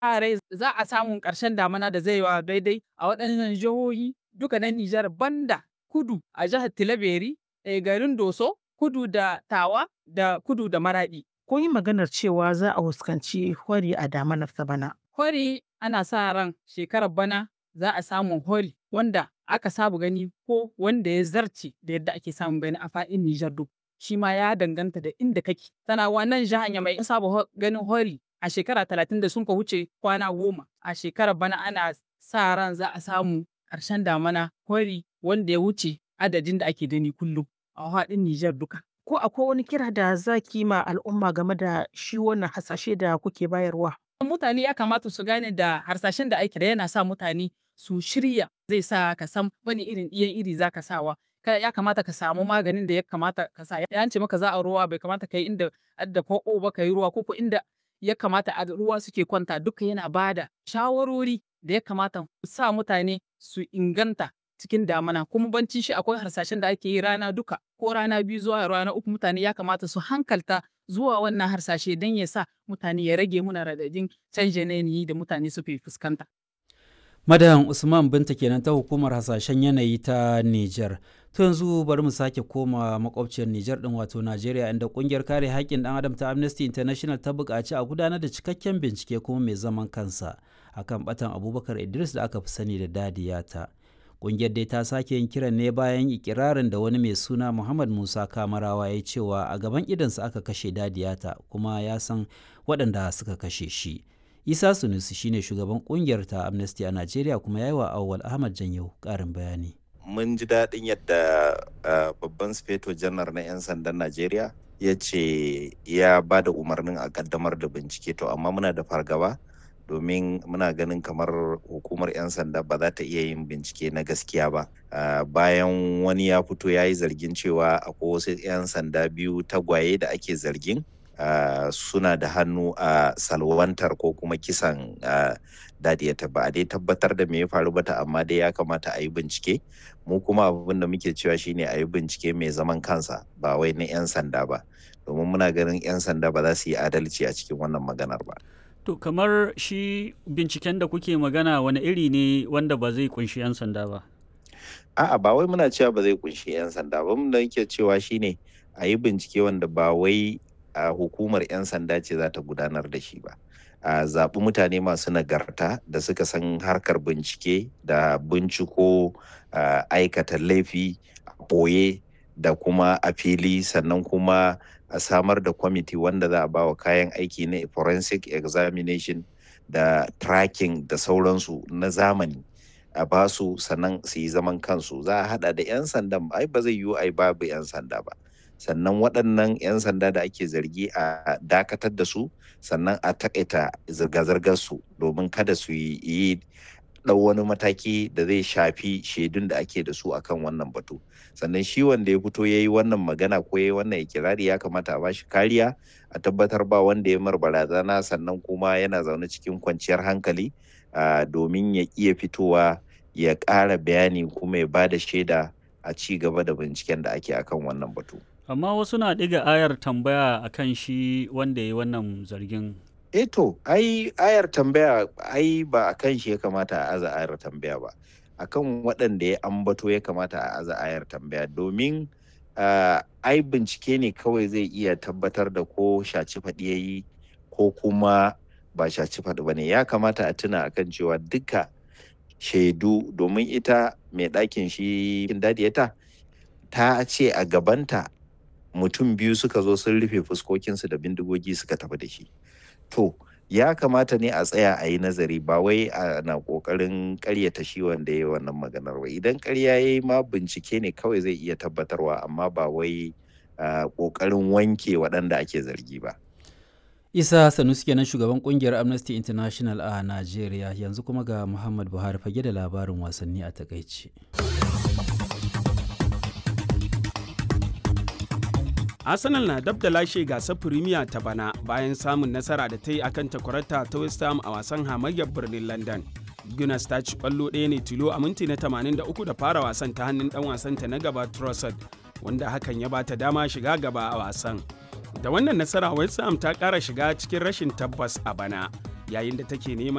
rai za a samu ƙarshen damana da zai wa daidai a waɗannan jihohi duka na Nijar banda kudu a jihar Tilaberi, garin Doso, kudu da Tawa da kudu da Maraɗi. Kun yi maganar cewa za a fuskanci hori a damanar ta bana. Hori ana sa ran shekarar bana za a samu hori wanda aka saba gani ko wanda ya zarce da yadda ake samun gani a faɗin Nijar duk. Shi ma ya danganta da inda kake. Tana wannan jihar mai saba ganin hori a shekara talatin da sun ka wuce kwana goma. A shekarar bana ana sa ran za a samu ƙarshen damana hori wanda ya wuce adadin da ake gani kullum a faɗin Nijar duka. Ko akwai wani kira da za ki ma al'umma game da shi wannan hasashe da kuke bayarwa? Mutane ya kamata su gane da harsashen da ake da yana sa mutane su shirya zai sa ka san wani irin ɗiyan iri za ka sawa. Ya kamata ka samu maganin da ya kamata ka sa. Ya ce maka za a ruwa bai kamata ka yi inda adda ko ba ka yi ruwa ko inda ya kamata a ruwa suke kwanta duka yana bada shawarori da ya kamata sa mutane su inganta cikin damana kuma banci shi akwai harsashen da ake yi rana duka ko rana biyu zuwa rana uku mutane ya kamata su hankalta zuwa wannan harsashe don ya sa mutane ya rage muna radadin canjin yanayi da mutane suke fuskanta. Madan Usman Binta kenan ta hukumar hasashen yanayi ta Nijar. To yanzu bari mu sake koma makwabciyar Nijar din wato Najeriya inda kungiyar kare haƙƙin ɗan adam ta Amnesty International ta buƙaci a gudanar da cikakken bincike kuma mai zaman kansa akan batan Abubakar Idris da aka fi sani da Dadiyata. Kungiyar dai ta sake yin kiran ne bayan ikirarin da wani mai suna Muhammad Musa Kamarawa ya cewa a gaban idansa aka kashe Dadiyata kuma ya san waɗanda suka kashe shi. Isa Sunusi shine shugaban kungiyar ta Amnesty a Najeriya kuma ya yi wa Awwal Ahmad Janyo ƙarin bayani. Mun ji daɗin yadda babban sufeto janar na 'yan sandan Najeriya ya ce ya ba da umarnin a ƙaddamar da bincike to amma muna da fargaba domin muna ganin kamar hukumar 'yan sanda ba za ta iya yin bincike na gaskiya ba bayan wani ya fito ya yi zargin cewa akwai wasu 'yan sanda biyu tagwaye da ake zargin Uh, suna da hannu a uh, salwantar ko kuma kisan uh, dadiyata ba a dai tabbatar da me ya faru ba ta amma dai ya kamata a yi bincike mu kuma abin da muke cewa shine a yi bincike mai zaman kansa ba wai na 'yan sanda ba domin muna ganin 'yan sanda ba za su yi adalci a cikin wannan maganar ba to kamar shi binciken da kuke magana wani iri ne wanda ba zai kunshi 'yan sanda ba a'a ba wai muna cewa ba zai kunshi 'yan sanda ba mun da yake cewa shine a yi bincike wanda ba wai a uh, hukumar 'yan sanda ce za ta gudanar da shi ba a uh, zaɓi mutane masu nagarta da suka san harkar bincike da binciko uh, aikata laifi a ɓoye da kuma a fili sannan kuma a samar da kwamiti wanda za a ba wa kayan aiki na forensic examination da tracking da sauransu na zamani a basu sannan su yi zaman kansu za a hada da 'yan sandan ai ba zai yiwu ai babu 'yan sanda ba sannan waɗannan 'yan sanda da ake zargi a dakatar da su sannan a takaita zirga-zirgar su domin kada su yi ɗau wani mataki da zai shafi shaidun da ake da su akan wannan batu sannan shi wanda ya fito ya yi wannan magana ko ya yi wannan ikirari ya kamata a bashi kariya a tabbatar ba wanda ya mar barazana sannan kuma yana zaune cikin kwanciyar hankali domin ya iya fitowa ya ƙara bayani kuma ya ba da shaida a ci gaba da binciken da ake akan wannan batu. amma wasu na ɗiga ayar tambaya akan shi wanda ya wannan zargin eh to ai ayar tambaya ai ba a kan shi ya kamata a aza ayar tambaya ba akan waɗanda ya ambato ya kamata a aza ayar tambaya domin ai bincike ne kawai zai iya tabbatar da ko shaci faɗi ya yi ko kuma ba shaci faɗi ba ne ya kamata a tuna akan cewa duka shaidu domin ita mai ɗakin shi dadiyata ta ce a gabanta mutum biyu suka zo sun rufe fuskokinsu da bindigogi suka tafi da shi to ya kamata ne a tsaya a yi nazari ba wai ana kokarin karyata shi wanda ya yi wannan maganar ba idan karya ya yi ma bincike ne kawai zai iya tabbatarwa amma ba wai kokarin wanke waɗanda ake zargi ba isa sanusi kenan shugaban kungiyar amnesty international a najeriya yanzu kuma ga muhammad buhari fage da labarin wasanni a takaici Arsenal na dab da lashe gasar Premier ta bana bayan samun nasara da ta yi akan takwarata ta West Ham a wasan hamayyar birnin London. Gunners ta ci kwallo ɗaya ne tilo a minti na 83 da fara wasan ta hannun ɗan wasanta na gaba Trossard wanda hakan ya bata dama shiga gaba a wasan. Da wannan nasara West Ham ta ƙara shiga cikin rashin tabbas a bana yayin da take neman